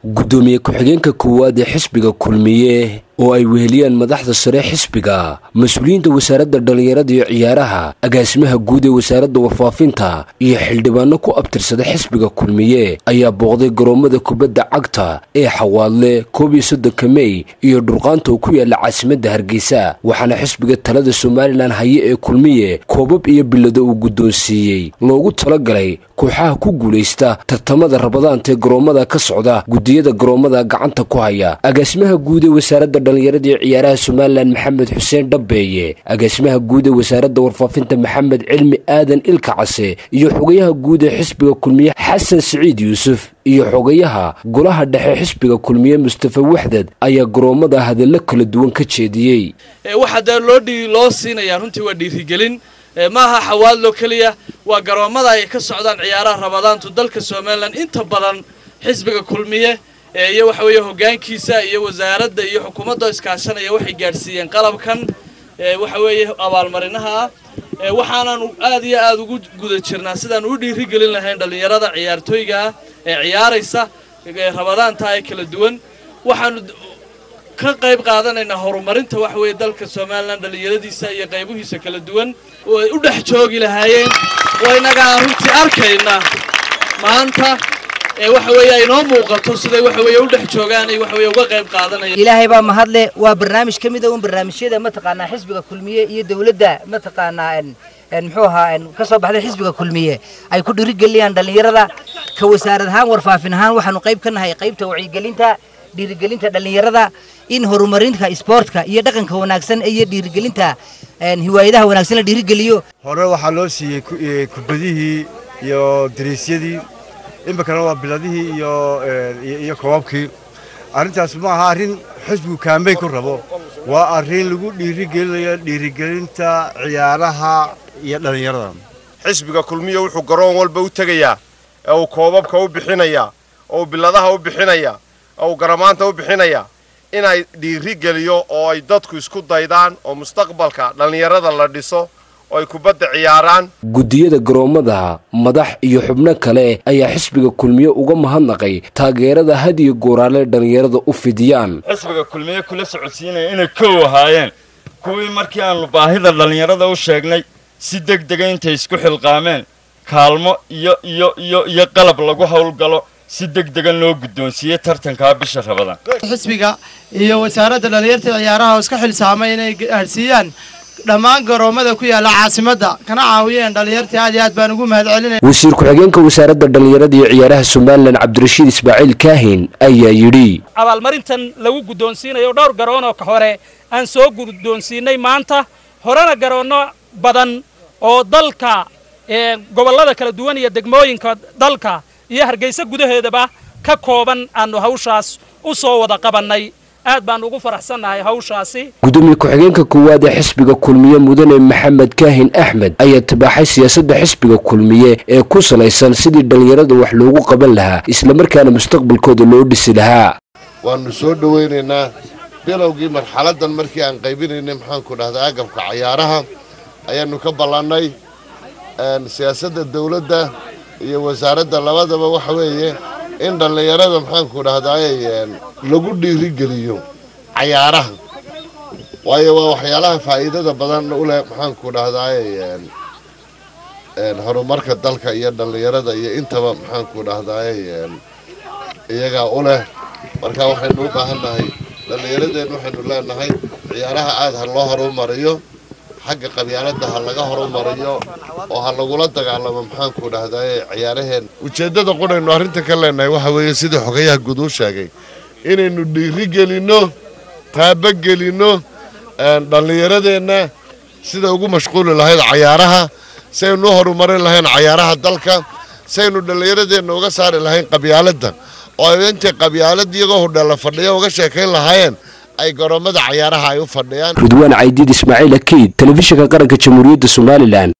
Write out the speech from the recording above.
gudoomiye ku-xigeenka koowaad ee xisbiga kulmiye oo ay weheliyaan madaxda sare xisbiga mas-uuliyiinta wasaaradda dhallinyarada iyo ciyaaraha agaasimaha guud ee wasaaradda warfaafinta iyo xildhibaano ku abtirsada xisbiga kulmiye ayaa booqday garoommada kubadda cagta ee xawaadle koob iyo soddonka mey iyo dhurqaanta oo ku yaala caasimadda hargeysa waxaana xisbiga talada somalilan haye ee kulmiye koobab iyo bilado uu guddoonsiiyey loogu talagalay kooxaha ku guulaysta tartamada rabadaanta ee garoommada ka socda gudiyada garoommada gacanta ku haya agaasimaha guud ee wasaaradda dhallinyarada iyo ciyaaraha somalilan maxamed xuseen dhabbeeye agaasimaha guud ee wasaaradda warfaafinta maxamed cilmi aadan ilka case iyo xogayaha guud ee xisbiga kulmiye xasan siciid yuusuf iyo xogayaha golaha dhexe xisbiga kulmiye mustafa waxdad ayaa garoommada hadallo kala duwan ka jeediyey waxaa dee loo dhii loo siinayaa runtii waa dhiirigelin maaha xawaadlo keliya waa garoommada ay ka socdaan ciyaaraha rabadaantu dalka somalilan inta badan xisbiga kulmiye iyo waxa weeye hoggaankiisa iyo wasaaradda iyo xukuumadda iskaashanaya waxay gaadhsiiyeen qalabkan waxa weeye abaalmarinaha ah waxaanaanu aad iyo aad ugu guda jirnaa sidaan u dhiirigelin lahayn dhallinyarada ciyaartooyga ah ee ciyaaraysa rabadaanta ee kala duwan waxaanu ka qayb qaadanaynaa horumarinta waxa weeye dalka somalilan dhallinyaradiisa iyo qaybihiisa kala duwan oo ay u dhex joogi lahaayeen oo innagaa runtii arkayna maanta ee waxa weeye ay noo muuqato siday waxa weeye u dhex joogaan ay waxa weeye uga qayb qaadanayaan ilaahay baa mahadle waa barnaamij ka mid a un barnaamijyada mataqaanaa xisbiga kulmiye iyo dawladda mataqaanaa muxuu ahaa ka soo baxday xisbiga kulmiye ay ku dhiirigeliyaan dhallinyarada ka wasaarad ahaan warfaafin ahaan waxaanu qayb ka nahay qaybta wacyigelinta dhiirigelinta dhallinyarada in horumarinta isboortka iyo dhaqanka wanaagsan iyo dhiirigelinta hiwaayadaha wanaagsan la dhiirigeliyo hore waxaa loo siiyey kubadihii iyo dariisyadii iminkana waa biladihii iyo iyo koobabkii arrintaas ma aha arrin xisbigu kaambey ku rabo waa arrin lagu dhiirigelinayo dhiirigelinta ciyaaraha iyo dhallinyarada xisbiga kulmiya wuxuu garoon walba u tegayaa ee uu koobabka u bixinayaa oo uu biladaha u bixinayaa oo uu garamaanta u bixinayaa inay dhiirigeliyo oo ay dadku isku daydaan oo mustaqbalka dhallinyarada la dhiso oo ay kubadda ciyaaraan gudiyada garoommada madax iyo xubno kale ayaa xisbiga kulmiye uga mahadnaqay taageerada had iyo gooraale dhallinyarada u fidiyaan xisbiga kulmiye kula socodsiinaya inay kow ahaayeen kuwii markii aanu baahida dhallinyarada u sheegnay si deg dega intay isku xilqaameen kaalmo iyo iyo iyo iyo qalab lagu howlgalo si deg dega loo guddoonsiiyey tartankaa bisha rabadaan xisbiga iyo wasaaradda dhallinyarta ciyaaraha oo iska xilsaamay inay gaadhsiiyaan dhammaan garoommada ku yaalla caasimadda kana caawiyeen dhallinyartii aad iyo aad baan ugu mahad celinaya wasiir ku-xigeenka wasaaradda dhallinyarada iyo ciyaaraha somalilan cabdirashiid ismaaciil kaahin ayaa yidhi abaalmarintan lagu guddoonsiinayo dhowr garoon oo ka hore aan soo guddoonsiinay maanta horena garoonno badan oo dalka gobollada kala duwan iyo degmooyinka dalka iyo hargeysa gudaheedaba ka kooban aanu hawshaas u soo wada qabannay aad baan ugu faraxsannahay hawshaasi gudoomiye ku-xigeenka koowaad ee xisbiga kulmiye mudane maxamed kaahin axmed ayaa tibaaxay siyaasadda xisbiga kulmiye ee ku salaysan sidii dhallinyarada wax loogu qaban lahaa islamarkaana mustaqbalkooda loo dhisi lahaa waannu soo dhowaynaynaa bilowgii marxaladdan markii aan qaybinaynay maxaanku dhahdaa agabka cayaaraha ayaannu ka ballannay siyaasadda dawladda iyo wasaaradda labadaba waxa weeye in dhallinyarada maxaanku dhahdaay lagu dhiirigeliyo cayaaraha waayo waa waxyaalaha faa'iidada badan u leh maxaanku dhahdaay horumarka dalka iyo dhallinyarada iyo intaba maxaanku dhahdaay iyagaa u leh marka waxaynu u baahannahay dhallinyaradeen waxaynu leenahay ciyaaraha aad ha loo horumariyo xagga qabyaaladda ha laga horumariyo oo ha lagula dagaalamo maxaanku dhahdaye ciyaaraheen ujeeddada qunaynu arrinta ka leenahay waxa weeye sidii xogayaha guud uu sheegay inaynu dhiiri gelinno taabagelinno dhallinyaradeenna sida ugu mashquuli lahayd cayaaraha si aynu u horumarin lahayn cayaaraha dalka si aynu dhallinyaradeenna uga saari lahayn qabyaaladda oo ay intay qabyaalad iyagoo hudheella fadhiya uga sheekayn lahaayeen ay garoommada cayaaraha ay u fadhiyaan ridwaan caydiid ismaaciil akiid telefishinka qaranka jamhuuriyadda somalilan